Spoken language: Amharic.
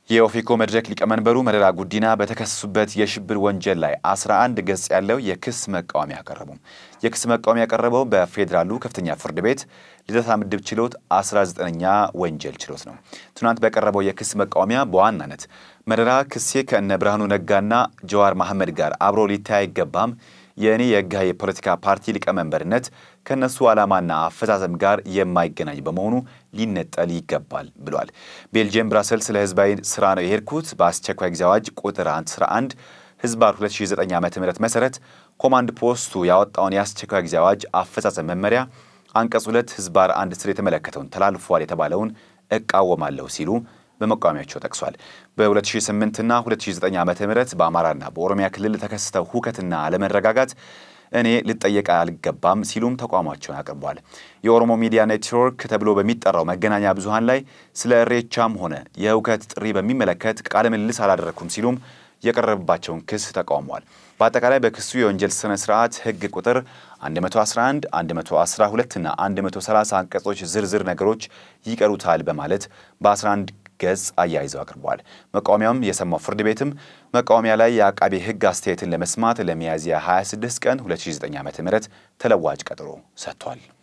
የኦፌኮ መድረክ ሊቀመንበሩ መረራ ጉዲና በተከሰሱበት የሽብር ወንጀል ላይ 11 ገጽ ያለው የክስ መቃወሚያ ያቀረቡ። የክስ መቃወሚያ ያቀረበው በፌዴራሉ ከፍተኛ ፍርድ ቤት ልደታ ምድብ ችሎት 19ኛ ወንጀል ችሎት ነው። ትናንት በቀረበው የክስ መቃወሚያ በዋናነት መረራ ክሴ ከእነ ብርሃኑ ነጋና ጀዋር መሐመድ ጋር አብሮ ሊታይ አይገባም የእኔ የህጋዊ የፖለቲካ ፓርቲ ሊቀመንበርነት ከእነሱ ዓላማና አፈጻጸም ጋር የማይገናኝ በመሆኑ ሊነጠል ይገባል ብሏል። ቤልጅየም ብራሰልስ ለህዝባዊ ስራ ነው የሄድኩት በአስቸኳይ ጊዜ አዋጅ ቁጥር 11 ህዝባር 2009 ዓ ም መሰረት ኮማንድ ፖስቱ ያወጣውን የአስቸኳይ ጊዜ አዋጅ አፈጻጸም መመሪያ አንቀጽ 2 ህዝባር አንድ ስር የተመለከተውን ተላልፏል የተባለውን እቃወማለሁ ሲሉ በመቃወሚያቸው ጠቅሷል። በ2008 እና 2009 ዓ ም በአማራና በኦሮሚያ ክልል ተከስተው ሁከትና አለመረጋጋት እኔ ልጠየቅ አልገባም ሲሉም ተቋማቸውን አቅርቧል። የኦሮሞ ሚዲያ ኔትወርክ ተብሎ በሚጠራው መገናኛ ብዙሃን ላይ ስለ እሬቻም ሆነ የሁከት ጥሪ በሚመለከት ቃለ ምልልስ አላደረግኩም ሲሉም የቀረበባቸውን ክስ ተቃውሟል። በአጠቃላይ በክሱ የወንጀል ስነ ስርዓት ህግ ቁጥር 111፣ 112 እና 130 አንቀጾች ዝርዝር ነገሮች ይቀሩታል በማለት በ11 ገጽ አያይዘው አቅርበዋል። መቃወሚያውም የሰማው ፍርድ ቤትም መቃወሚያ ላይ የአቃቤ ህግ አስተያየትን ለመስማት ለሚያዝያ 26 ቀን 2009 ዓ.ም ተለዋጭ ቀጠሮ ሰጥቷል።